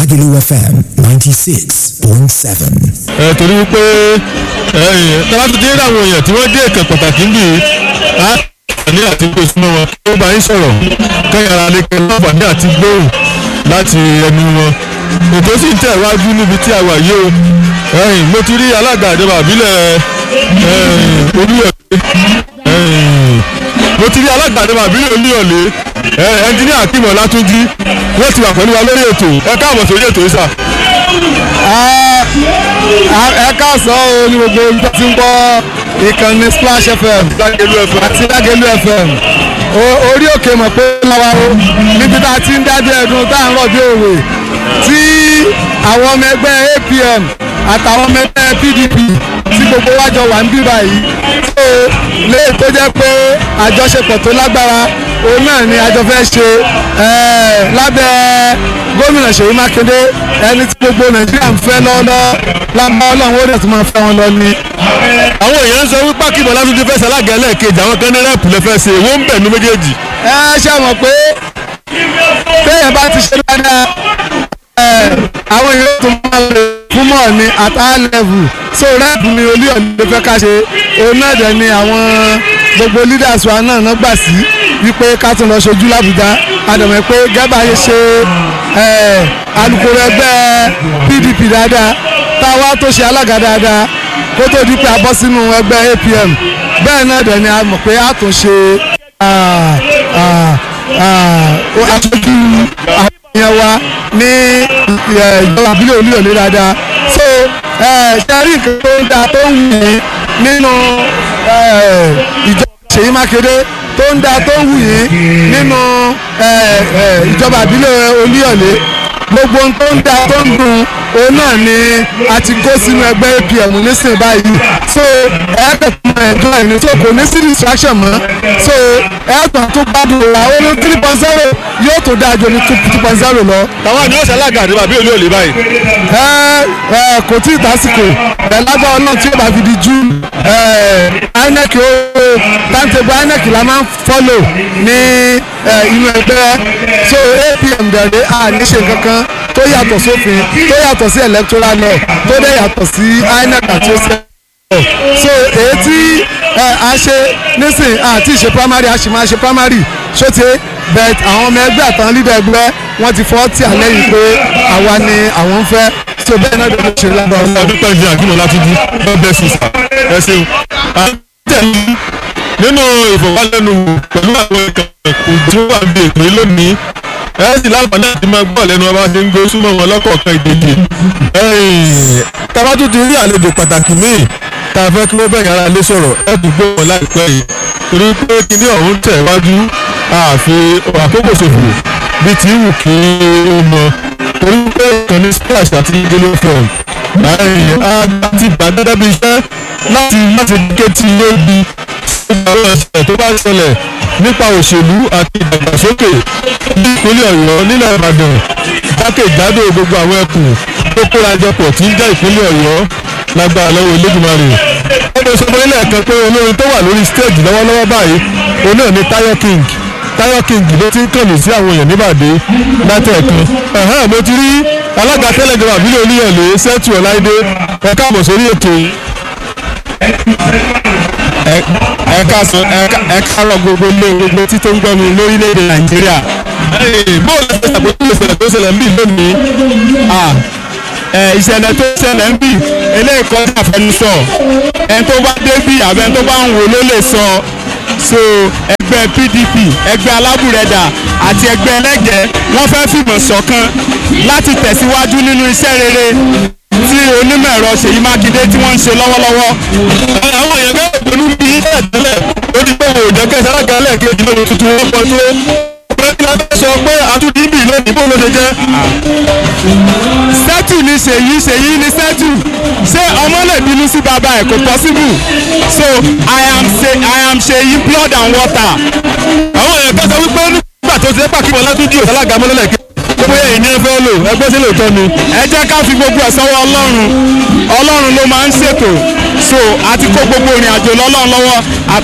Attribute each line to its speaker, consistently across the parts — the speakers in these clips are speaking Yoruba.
Speaker 1: Lagelu FM 96.7.
Speaker 2: ẹ torí wípé tọ́lá tó dé àwọn èèyàn tí wọ́n dé ìkàn pàtàkì ń bì í á ní àti pé súnmọ́ wọn kí ó bá yín sọ̀rọ̀ kẹ́yìn ara lè kẹ́ láǹfààní àti gbóhùn láti ẹnu wọn ètò sì ń tẹ̀ wájú níbi tí a wà yìí o ẹ̀yìn mo ti rí alága ìjọba àbílẹ̀ olúyọ̀lé mo ti rí alága ìjọba àbílẹ̀ olúyọ̀lé ẹnjiníà Akeem Ọlátúnjí wọ́n ti wà pẹ̀lú wa lórí ètò ẹ káàbọ̀ sórí ètò yìí sà.
Speaker 3: ẹ káàsán o ní gbogbo ibi tó ti ń gbọ́ ìkànnì Splash FM
Speaker 2: Lágẹ̀lú FM.
Speaker 3: àti Lágẹ̀lú FM O- orí òkè mọ̀ pé láwa o níbi tá a ti ń dájọ́ ẹ̀dùn tá à ń rọ̀ bí òwe tí àwọn ọmọ ẹgbẹ́ APM àtàwọn ọmọ ẹgbẹ́ PDP tí gbogbo wa jọ wà ń bí báyìí tó lè tó jẹ́ pé àjọṣepọ̀ tó lágbára òun náà ni àjọ fẹ́ ṣe eh, lábẹ́ gómìnà Ṣèyí Mákindé ẹni tí gbogbo Nàìjíríà ń fẹ́ lọ́wọ́lọ́wọ́ lábẹ́ Ọlọ́run ó dẹ̀ tún máa fẹ́ wọn lọ ni.
Speaker 2: àwọn èèyàn ń sọ wípé Akeem Ọlátúnjí fẹ́ ṣalága ẹlẹ́ẹ̀kejì àwọn kan ní rẹ́ẹ̀pù lè fẹ́ ṣe wọ́n ń bẹ̀ ní méjèèjì.
Speaker 3: ẹ ṣe mọ̀ pé téèyàn bá ti ṣe dáadáa ẹ, àwọn èèyàn tó máa lè fún mọ̀ ní at high level so rep ni olúyọ̀ni ló fẹ́ ká ṣe òun náà dẹ̀ ni àwọn gbogbo leaders wa náà náà gbà sí wípé ká tún lọ ṣojú làbújá àdàmọ̀ pé gẹ́gbà yẹn ṣe ẹ, alukoro ẹgbẹ́ PDP dáadáa táwa tó ṣe alága dáadáa kó tó di pé a bọ́ sínú ẹgbẹ́ APM bẹ́ẹ̀ náà dẹ̀ ni a mọ̀ pé a tún ṣe ah, ah, ah, aṣojú àwọn èèyàn wa ní eh, ìjọba àbílẹ̀ olúyọ̀lé dáadáa so eh, ṣe rí nǹkan tó ń dáa tó ń wù yín nínú eh, ìjọba Ṣèyí Mákindé tó ń dáa tó ń wù yín nínú eh, eh, ìjọba àbílẹ̀ olúyọ̀lé gbogbo ohun tó ń dáa tó ń dùn òun náà ni a ti kó sínú ẹgbẹ́ APM nísìnyí báyìí so ẹ̀ẹ́dẹ̀kùn ẹ̀jọ́ ẹ̀ ní so kò ní sí distraction mọ́ so ẹ̀ẹ́dùn tó gbádùn ra ó ní three point zero yóò tó dáa ju ní two point zero lọ.
Speaker 2: tàwọn àni ó ṣalága àdébà bí olú òlè báyìí.
Speaker 3: ẹ ẹ kò tí ì tásìkò ẹ lágbára náà tí ó bá fi di June ẹ INEC ó timetable INEC la máa ń follow ní ẹ, inú ẹgbẹ́ so APM dẹ̀rẹ̀ à ní ṣe kankan tó yàtọ̀ sófin tó yàtọ̀ sí electoral law tó dẹ̀ yàtọ̀ sí INEC àti ọ̀sẹ̀ so èyí tí ẹ, a ṣe nísìn àti ìṣe primary a sì máa ṣe primary ṣóte but àwọn ọmọ ẹgbẹ́ àtàwọn leader ẹgbẹ́ wọ́n ti fọ́ tí àlẹ́ yìí pé àwa ni àwọn ń fẹ́ so bẹ́ẹ̀ náà ló ṣe lágbára ọlọ́run.
Speaker 2: ọdún pẹ̀lú Akeem Ọlátúnjí God bless you sir ẹ ṣeun. à ń tẹ̀lé nínú ìfọ̀wálẹ́nuwò pẹ̀lú àwọn ìkànnì tí wọ́n wà ní èpè lónìí ẹ sì láǹfààní àti máa gbọ́ lẹ́nu ọba ṣe ń gbé súnmọ́ wọn lọ́kọ̀ọ̀kan ìdèjì. tabatu ti rí àlejò pàtàkì míì tá a fẹ́ kí wọ́n bẹ̀rẹ̀ ara lé sọ̀rọ̀ ẹ tún gbé wọn láìpẹ́ yìí torí pé kíní ọ̀hún tẹ̀ wájú àfi àkókò ṣòfò bíi ti wù kí ó mọ torí pé ìkànnì splash àti gelo fm àti ìgbàdúrà bíi iṣẹ́ láti láti ké tí ilé ibi àwọn ẹ̀sẹ̀ tó bá ṣẹlẹ̀ nípa òṣèlú àti ìdàgbàsókè ní ìpínlẹ̀ ọ̀yọ́ nílẹ̀ ìbàdàn jákèjádò gbogbo àwọn ẹkùn tó kórajọpọ̀ tí ń jẹ́ ìpínlẹ̀ ọ̀yọ́ lágbára lọ́wọ́ Olódùmarè. ẹgbẹ́ sọ fún ilé ẹ̀kan pé olórin tó wà lórí stage lọ́wọ́lọ́wọ́ báyìí òun náà ni Tayo King Tayo King ló ti ń kànnì sí àwọn èèyàn níbàdí látẹ̀ẹ̀kan. ẹ̀hán mo ti rí alága tẹ́lẹ̀ ìjọba àbílẹ̀ oníyànlé sẹ́tù ọ̀láìdé ẹ káàbọ̀ sórí ètò yìí.
Speaker 4: ẹ káàsán ẹ káàrọ̀ gbogbo ilé gbogbo tí tó ń gbọ́ mi lórílẹ̀‐èdè nàìjíríà.
Speaker 2: bóòlù ẹ̀sẹ̀ àpótí ìṣẹ̀lẹ̀ tó ṣẹlẹ̀ ń bì lónìí.
Speaker 4: Ah, ẹ, ìṣẹ̀lẹ̀ tó ṣẹlẹ̀ ń bì eléyìí kọjá àfẹnusọ ẹni tó bá dé bí àbẹ tó bá ń wò ló lè sọ so ẹgbẹ́ PDP ẹgbẹ́ alábùrẹ̀dà àti ẹgbẹ́ ẹlẹ́gẹ̀ẹ́ wọ́n fẹ́ fìmọ̀ ṣọ̀kan láti tẹ̀síwájú nínú iṣẹ́ rere tí onímọ̀ ẹ̀rọ Ṣèyí Mákindé tí wọ́n ń ṣe lọ́wọ́lọ́wọ́
Speaker 2: àwọn èèyàn bẹ́ẹ̀ pẹ̀lú bí iṣẹ́ tẹ́lẹ̀ ó di pé wò ó jẹ́ kẹ́sì alága ẹlẹ́ẹ̀kejì lónìí tuntun wọn pọ̀ tó pẹ́ẹ́kì la fẹ́ sọ pé àtúndì bì lónìí bó ló ṣe jẹ́.
Speaker 4: sẹ́tù ni ṣèyí ṣèyí ni sẹ́tù ṣé ọmọ lè bínú sí bàbá ẹ̀ kò possible so I am ṣe I am ṣèyí blood and water.
Speaker 2: àwọn èèyàn kẹ́sì wípé nígbà tó ṣe é pàkí wọn látúndì òṣàlága mọ́lẹ́lẹ̀ gbogbo èèyàn ní ẹ fẹ́ lò ẹgbẹ́ sí lóòótọ́ ni.
Speaker 4: ẹ jẹ́ ká fi gbogbo ẹ̀ sọ́wọ́ ọlọ́run ọlọ́run ló máa ń ṣètò so àti kó gbogbo ìrìn àjò lọ́lọ́run lọ́wọ́ àtọ̀gbẹ́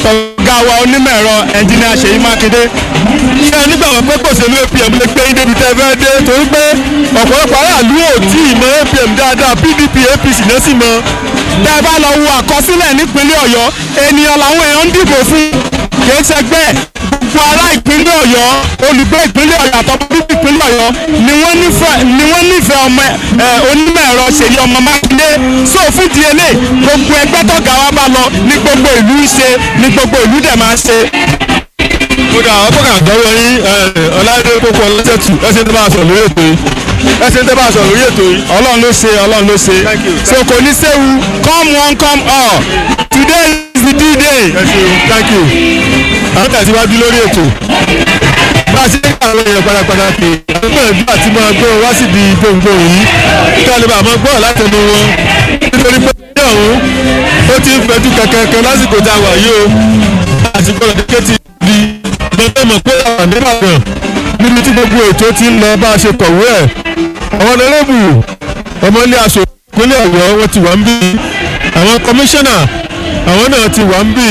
Speaker 4: ọ̀gá wa onímọ̀ ẹ̀rọ ẹnjìnìà Ṣèyí Mákindé
Speaker 2: ṣé ẹ nígbà wọn pé kò ṣèlú apm lè gbé yín débi tẹ́ ẹ fẹ́ dé torí pé ọ̀pọ̀lọpọ̀ aráàlú ò tí ì mọ apm dáadáa pdp apc náà sì mọ.
Speaker 4: tẹ́ ẹ bá lọ wo àkọsílẹ̀ nípínlẹ̀ Ọ̀yọ́ ènìyàn làwọn èèyàn ń dìbò fún kìí ṣẹgbẹ́ gbogbo ará ìpínlẹ̀ Ọ̀yọ́ olùgbé ìpínlẹ̀ Ọ̀yọ́ àtọ́gbọ́n ìpínlẹ̀ Ọ̀yọ́ ni wọ́n nífẹ̀ẹ́ ni wọ́n nífẹ̀ẹ́ ọmọ ẹ onímọ̀ ẹ̀rọ Ṣèyí ọmọ Mákindé so fún di eléyìí gbogbo ẹgbẹ́ tọ́gà wa bá lọ ní gbogbo ìlú ń ṣe ní gbogbo ìlú dẹ̀ máa ń ṣe.
Speaker 2: kódà àwọn kókà dọ́wọ́ yín ọ̀làdé kókó ọlọ́sẹ̀tù ẹ̀sìn tó bá a sọ̀rọ̀ lórí ètò yìí ẹ̀sìn tó bá a sọ̀rọ̀ lórí ètò yìí.
Speaker 4: Ọlọ́run ló ṣe Ọlọ́run ló ṣe
Speaker 2: Thank you.
Speaker 4: so kò ní séwu come one come all today is the D-day.
Speaker 2: ẹ ṣeun thank you. àwọn tẹ̀síwájú lórí ètò. bá a ṣe ń kà àwọn èèyàn padàpadà pé àwọn gbìyànjú àti máa gbọ́ wá síbi gbòǹgbò yìí kí a lè bá a máa gbọ́ látẹnu wọn. nítorí pé ní ọ̀hún ó ti ń fẹjú kankan lásìkò tá a wà yìí o. àsìkò ọ̀dẹ́kẹ́ ti di gbọ́dọ̀ mọ̀ pé àwọn àdébàdàn níbi tí gbogbo ètò ti ń lọ bá a ṣe kọ̀wé ẹ̀. àwọn ọ̀nàrẹ́bù ọmọ ilé aṣọ ìpínlẹ̀ ọ̀yọ́ wọn ti wà ń bí àwọn kọmíṣánná àwọn náà ti wà ń bí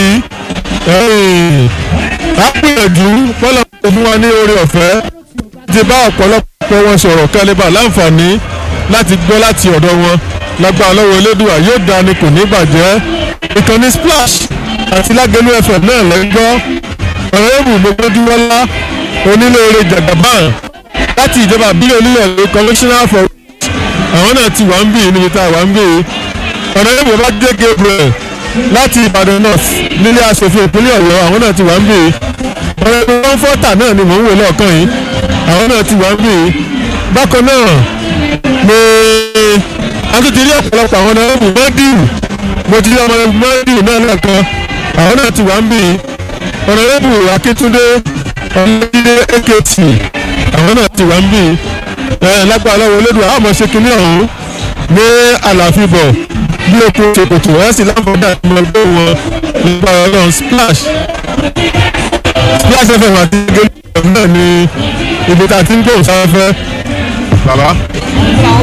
Speaker 2: a gbìyànjú bọ́lá tó fún wa ní oore ọ̀fẹ́ ti bá ọ̀pọ̀lọpọ̀ wọn sọ̀rọ̀ kálíbà láǹfààní láti gbọ́ láti ọ̀dọ̀ wọn lágbára lọ́wọ́ elédùà yóò dáa ni kò ní bàjẹ́ ìkànnì splash àti lágẹ̀lú fm náà lẹ́ ń gbọ́ ọ̀rẹ́bù gbogbogbòwọ́lá onílé-oore jagaban láti ìjọba àbílẹ̀ onílẹ̀ ló commissioner for àwọn náà ti wà ń bì níbi tá a wà ń bì ọ̀rẹ́bù bá dé gabriel láti ìbàdàn north nílé asòfin ìpínlẹ̀ ọ̀yọ́ àwọn náà ti wà ń bì ọ̀rẹ́bù kọ́ńfọ́tà náà ni mò ń wò lọ́ọ̀kan yìí àwọn náà ti wà ń bì bákan náà ni akíntìrí ọ̀pọ̀lọpọ̀ àwọn ọ̀rẹ́bù mọ́dìrù mo ti rí ọmọ mọ́dìrù náà lẹ́ẹ̀kan àwọn náà ti wà ń bì ọ̀rẹ́bù akíntúndé ọ̀lẹ́dídé akt àwọn náà ti wà ń bì lágbára lọ́wọ́ olódùn àwọn ọmọ ṣe kinní ọ̀hún ní àlàáfíbọ̀ bí o kò ṣèkòtò ẹ̀ sì láǹfààní àti ọmọ ẹgbẹ́ wọn nípa ọlọ́run splash splash fm àti gẹ́gẹ́ náà ni ibi tá a ti ń gbóhùn sáfẹ́. bàbá.